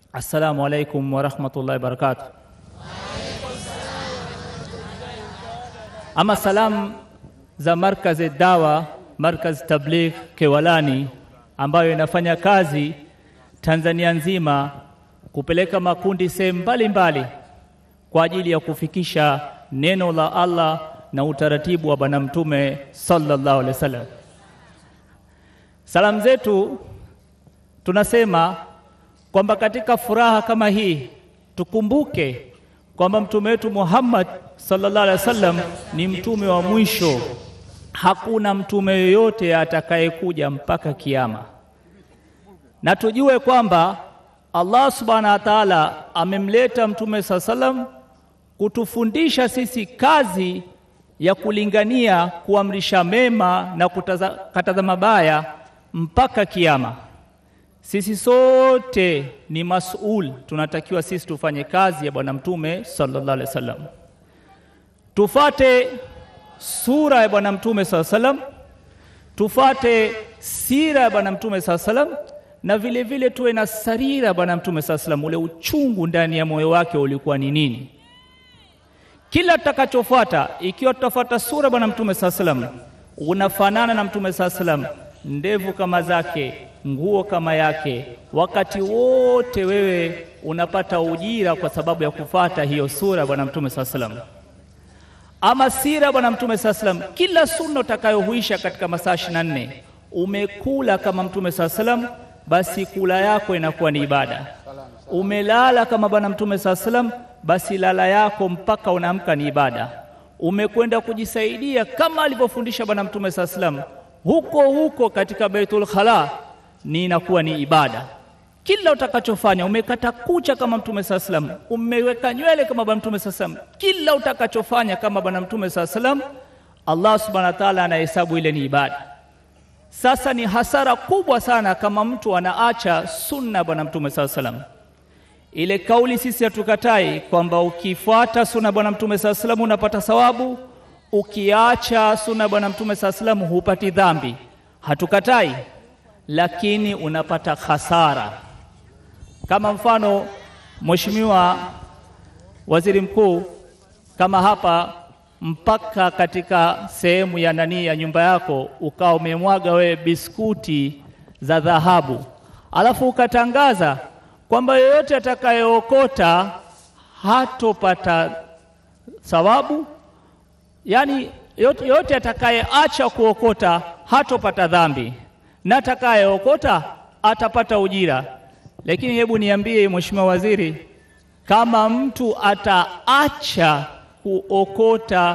Assalamu alaikum warahmatullahi wabarakatuh. Ama salamu za markazi dawa markazi tabligh Kewalani ambayo inafanya kazi Tanzania nzima kupeleka makundi sehemu mbalimbali kwa ajili ya kufikisha neno la Allah na utaratibu wa Bwana Mtume sallallahu alaihi wasallam. Salamu zetu tunasema kwamba katika furaha kama hii tukumbuke kwamba mtume wetu Muhammad sallallahu alaihi wasallam ni mtume wa mwisho. Hakuna mtume yoyote atakayekuja mpaka kiyama, na tujue kwamba Allah subhanahu wa ta'ala amemleta mtume saa salam kutufundisha sisi kazi ya kulingania, kuamrisha mema na kukataza mabaya mpaka kiyama. Sisi sote ni masul, tunatakiwa sisi tufanye kazi ya bwana mtume sallallahu alaihi wasallam, tufate sura ya bwana mtume sallallahu alaihi wasallam, tufate sira ya bwana mtume sallallahu alaihi wasallam, na vile vile tuwe na sarira ya bwana mtume sallallahu alaihi wasallam, ule uchungu ndani ya moyo wake ulikuwa ni nini. Kila tutakachofuata, ikiwa tutafuata sura ya bwana mtume sallallahu alaihi wasallam, unafanana na mtume sallallahu alaihi wasallam, ndevu kama zake nguo kama yake, wakati wote wewe unapata ujira kwa sababu ya kufata hiyo sura bwana mtume saa salam. Ama sira bwana mtume saa salam, kila sunna utakayohuisha katika masaa ishirini na nne umekula kama mtume saa salam, basi kula yako inakuwa ni ibada. Umelala kama bwana mtume saa salam, basi lala yako mpaka unaamka ni ibada. Umekwenda kujisaidia kama alivyofundisha bwana mtume saa salam, huko huko katika Baitul Khala ni inakuwa ni ibada. Kila utakachofanya, umekata kucha kama mtume saa salam, umeweka nywele kama bwana mtume saa salam, kila utakachofanya kama bwana mtume saa salam, Allah subhanahu wa ta'ala anahesabu ile ni ibada. Sasa ni hasara kubwa sana kama mtu anaacha sunna bwana mtume saa salam. Ile kauli sisi hatukatai kwamba ukifuata sunna bwana mtume saa salam unapata thawabu, ukiacha sunna bwana mtume saa salam hupati dhambi, hatukatai lakini unapata hasara. Kama mfano, Mheshimiwa Waziri Mkuu, kama hapa mpaka katika sehemu ya nani ya nyumba yako ukawa umemwaga wewe biskuti za dhahabu, alafu ukatangaza kwamba yeyote atakayeokota hatopata thawabu, yaani yote atakayeacha kuokota hatopata dhambi na atakayeokota atapata ujira. Lakini hebu niambie Mheshimiwa Waziri, kama mtu ataacha kuokota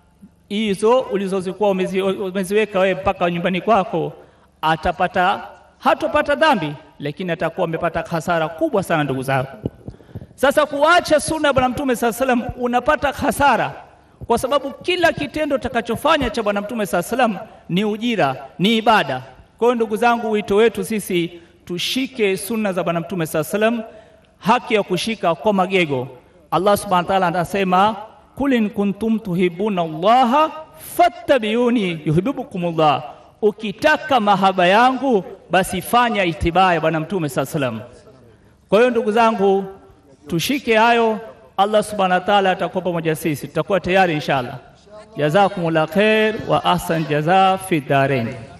hizo ulizozikuwa umeziweka wewe mpaka nyumbani kwako, atapata hatopata dhambi, lakini atakuwa amepata hasara kubwa sana, ndugu zangu. Sasa kuacha sunna ya Bwana Mtume saa salam unapata hasara, kwa sababu kila kitendo utakachofanya cha Bwana Mtume saa salam ni ujira, ni ibada. Kwa hiyo ndugu zangu, wito wetu sisi tushike sunna za bwana mtume saa salam, haki ya kushika kwa magego. Allah subhanahu wa ta'ala anasema kul in kuntum tuhibuna Allaha fattabiuni yuhibbukumullah, ukitaka mahaba yangu basi fanya itibaa ya bwana mtume saa salam. Kwa hiyo ndugu zangu, tushike hayo. Allah subhanahu wa ta'ala atakuwa pamoja sisi, tutakuwa tayari inshallah. Jazakumullah khair wa ahsan jaza fi darain.